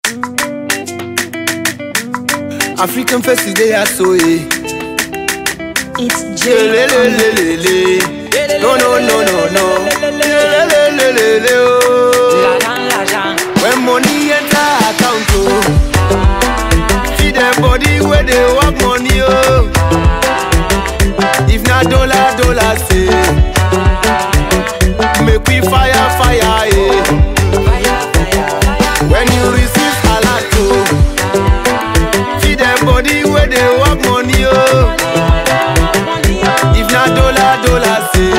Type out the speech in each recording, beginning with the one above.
African faces they are so eh. It's Le, J. le, le, le, le, le. No no no no no. Le, le, le, le, le, le, oh. When money enter account oh. See the body where they work money oh. If na dollar dollar say. Make we fire fire eh. When you receive alert oh. See the body where they work money oh. If na dollar dollar say.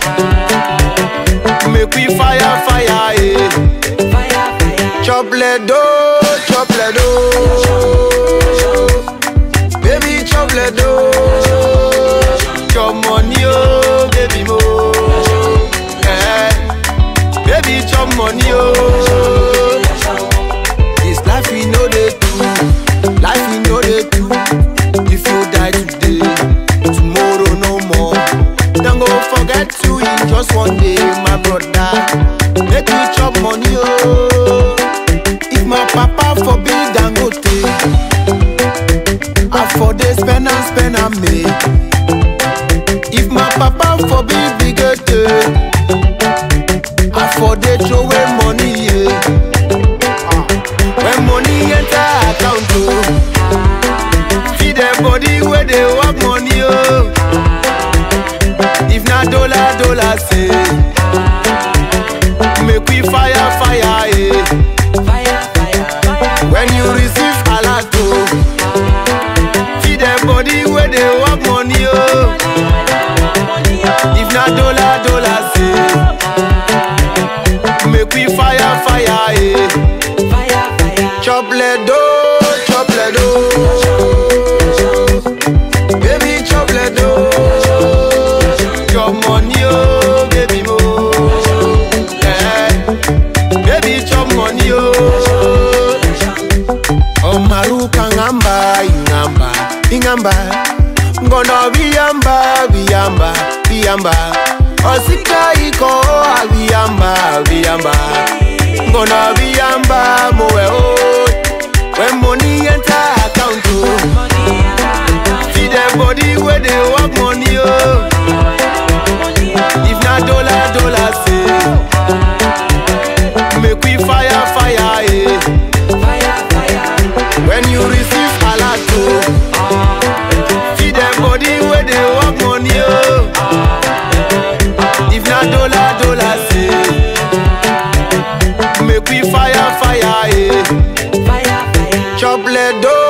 Make we fire fire eh. Chop ledo, chop ledo. Baby chop ledo. Chop money oh, baby mo. Eh. Baby chop money oh. This life we know they do. Life we know they do. If you die today, tomorrow no more. Don't go forget you in just one day, my brother. Make you chop money oh. If my papa forbid Dangote, I for dey spend and spend and make. If my papa forbid Bigate, I for dey throw away money yeah. When money enter account oh, see the body where they work money oh. If na dollar dollar say, make we fire fire eh. When you receive alert oh, see the body where they work money oh. If na dollar dollar say, make we fire fire eh. Chop ledo, chop ledo. Baby chop ledo. Chop money oh, baby mo. Eh. Baby chop money oh. Omaruka ngamba ingamba ingamba ngono biyamba biyamba biyamba osika iko biyamba biyamba ngono biyamba mowe o when money enter account o see the body wey dey work money o if na dollar dollar say make we fire fire eh. when you receive alert o see the body wey dey work money o if na dollar dollar say make we fire fire eh. chop ledo